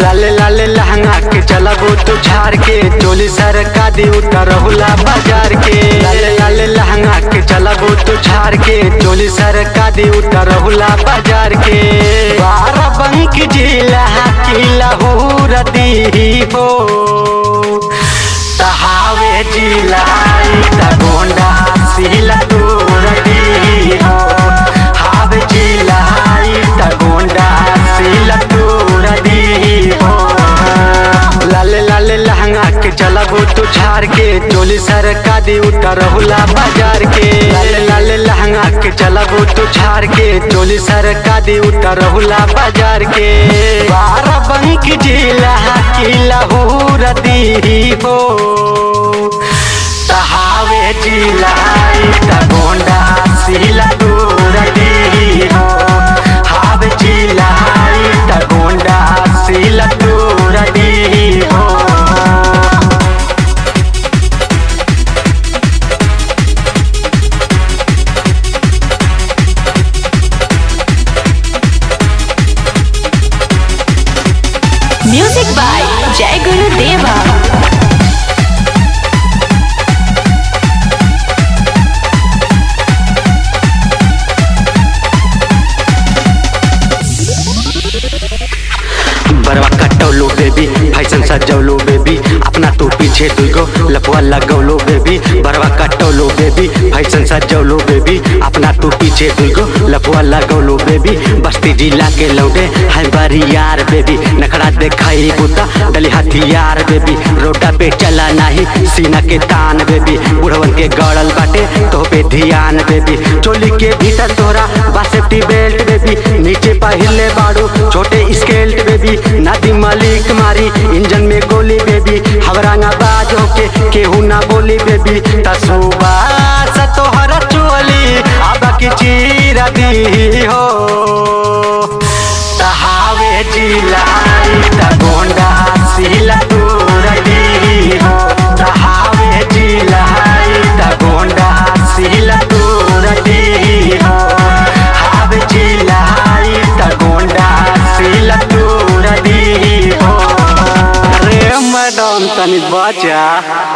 लाले लाले लहंगा के चलबो तू झाड़ के चोली सर का दी उतर हुला बाजार के लाले लाले लहंगा के चलबो तू झाड़ के चोली सर का दी उतर हुला बाजार के बारह बंक जिला की लहूर दी हो तहावे जिला त गोंडा सिला दूर दी हो हावे जिला त गोंडा सिला दूर दी हो लाले लाले लहंगा के चलबो तू झाड़ के चोली सर का दी उतर हुला बाजार के लाले लाले लहंगा के चलबो तू झाड़ के चोली सर का दी उतर हुला बाजार के बारह बंक जिला की लहूर दी हो तहावे जिला त गोंडा सिला दूर दी हो हावे जिला त गोंडा सिला दूर दी हो म्यूजिक बाय जय गुरु देवा बरवा कटौलो बेबी फैशन सजौलो बेबी अपना तू पीछे दुगो लफुआ लगौलो बेबी बरवा कटौलो बेबी फैशन सजौलो बेबी अपना तू पीछे दुगो लफुआ लगौलो बेबी बस्ती जिला के लौटे है बरी यार बेबी नखड़ा देखाई बुता डली हथियार बेबी रोडा पे चला नहीं सीना के तान बेबी बुढ़वन के गड़ल बाटे तो पे ध्यान बेबी चोली के भीतर तोरा बा सेफ्टी बेल्ट बेबी नीचे पहिले बाड़ू छोटे स्केल्ट बेबी नादी मालिक मारी इंजन में गोली बेबी हवरांगा बाज होके केहू ना बोली बेबी तसुबा से तोहरा चोली अब की चीरा दी हो तहावे जिला त गोंडा सिला दूर दी हो तहावे जिला त गोंडा सिला दूर दी हो हावे जिला त गोंडा सिला दूर दी हो अरे मैडम तनी बचा